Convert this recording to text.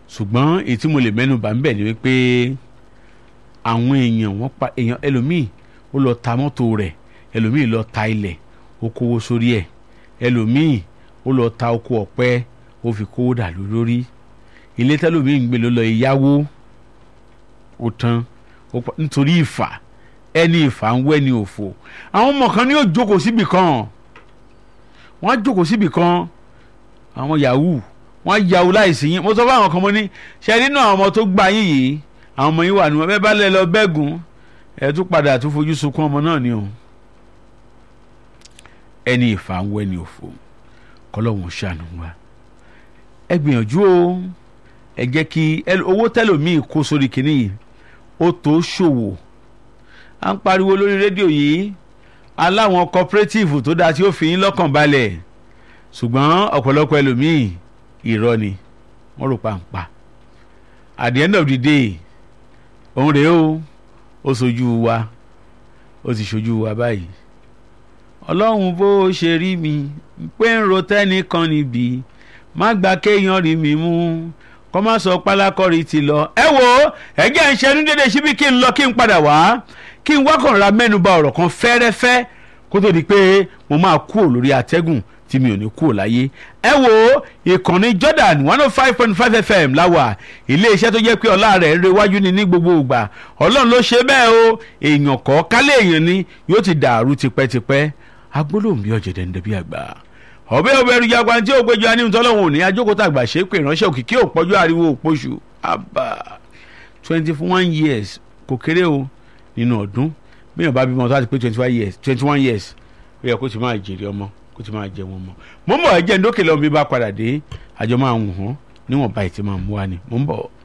ṣùgbọ́n èyí tí mo lè mẹ́nu bà ń bẹ̀ ni wípé àwọn èèyàn wọ́n pa èèyàn ẹlòmíì ó lọ ta mọ́tò rẹ̀ ẹlòmíì lọ ta ilẹ̀ ó kówó sórí ẹ̀ ẹlòmíì ó lọ ta oko ọ̀pẹ ó fi kówó dà lú lórí ilé tẹlòmíì ń gbé ló lọ ìyáwó ó tán ó pa- nítorí ìfà ẹni ìfà ń wẹ́ ni òfò àwọn ọmọ kan ní yóò jókòó síbì kan wọ́n á jókòó síbì kan àwọn yahoo wọ́n á yahoo láìsí yín mo sọ fún àwọn kan mo ní ṣe nínú àwọn ọmọ tó gbà yín yìí àwọn ọmọ yín wà nù ẹ bá lẹ lọ bẹ́gùn ẹ tún padà tún fojú sunkún ọmọ náà ni o ẹni ìfà ń wẹ́ ni òfò kọ́lọ́hún ṣàánú wa ẹ gbìyànjú o ẹ jẹ́ kí ẹ- owó tẹ́lòmíì kó sórí kínní yìí ó tó ṣòwò à ń pariwo lórí rédíò yìí aláwọn cooperative tó dáa tí ó fi yín lọ́kàn balẹ̀ ṣùgbọ́n ọ̀pọ̀lọpọ̀ ẹlòmíì irọ́ ni wọ́n rò pàǹpà at the end of the day òun rèé o ó sojú wa ó ti ṣojú wa báyìí ọlọ́run bó ṣe rí mi pé ń ro tẹ́nìkan níbi má gba kéèyàn rí mi mú kọ́ má sọ pálákọ́rí ti lọ. ẹ wo ẹjẹ́ ń ṣẹnu dédé síbi kí n lọ kí n padà wá kí n wákàn ra mẹ́nuba ọ̀rọ̀ kan fẹ́rẹ́fẹ́ kó tó di pé mo máa kúrò lórí atẹ́gùn tí mi ò ní kúrò láyé. ẹ wo ìkànnì Jordan one oh five point five FM láwà iléeṣẹ́ tó jẹ́ pé ọlá rẹ̀ ń rewájú ni ní gbogbo ìgbà ọlọ́run ló ṣe bẹ́ẹ̀ o èèyàn kọ́ kálẹ̀ èèyàn ni yóò ti dàrú tipẹ́tipẹ́ agbólóhùn bí ọ̀jẹ̀dẹ̀ ń dẹbí àgbà ọbẹ̀ ọbẹ̀ ẹrù jagba tí ó gbẹjọ aníhùn tọ́lọ́hún òní ajókòtà àgbà ṣe pé ìránṣẹ́ òkìkí òpọ́jú ariwo òpóṣù àbá twenty one years kò kéré o nínú ọdún bíyàn bá bímọ tó láti pé twenty one years twenty one years ó yẹ kó ti máa jèrè ọmọ kó ti máa jẹ wọn mọ mo ń bọ̀ ẹ jẹ́ ndókè lọ́wọ́ bí bá padà dé àjọ máa ń hàn níwọ̀nba ìtì máa mú wa ni mo ń bọ̀.